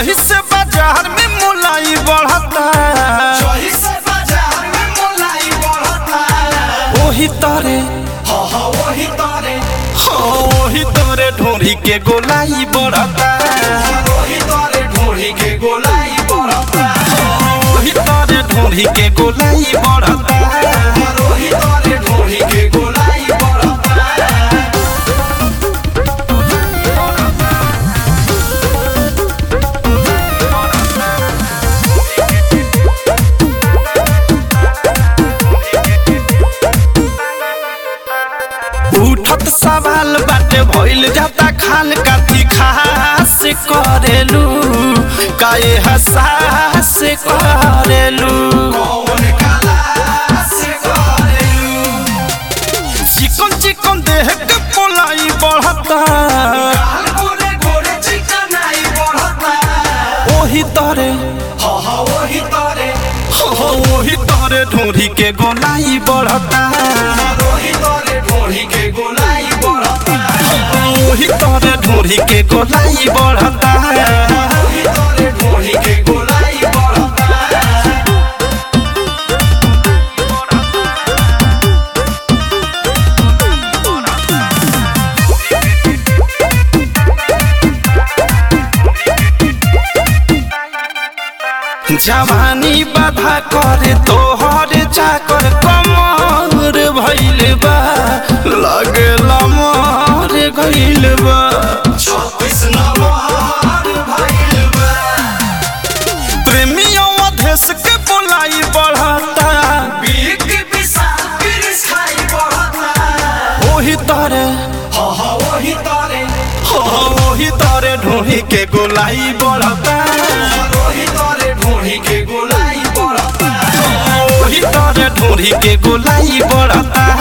जही से बाजार में मुलाई बढ़ता जही से बाजार में मोलाई बढ़ता ओही तरे हाँ हाँ वही तारे हाँ ओही तरे ढोरी के गोलाई बढ़ता वही तारे ढोरी के गोलाई बढ़ता ओही तरे ढोरी के गोलाई बढ़ता वही तारे ढोरी के गोलाई बढ़ता उठत सवाल बाटे भइल जाता खान काथी खास करेलू काए हसास करेलू कौन काला से करेलू चिकन चिकन देह के पोलाई बढ़ता काल गोरे गोरे चिकनाई बढ़ता ओही तरे हाँ हाँ वही तारे हो ओही तरे ढोरी के गोलाई बढ़ता वही तारे ढोरी के गोलाई बढ़ता ओही तरे ढोरी के गोलाई बढ़ता वही तारे ढोरी के गोलाई बढ़ता जवानी बाधा करे तोहर चाकर कमर भइल बा लगला मर गइल बा छत्तीस नंबर भइल बा प्रेमियों अधेश के बोलाई बढ़ता बीक विशाल बिरिस खाई बढ़ता ओही तरे हाँ हाँ वही तारे हो ओही तरे ढोही के गोलाई बढ़ता वही तारे ढोरी के गोलाई बढ़ता ओही तरे ढोही के गोलाई बढ़ता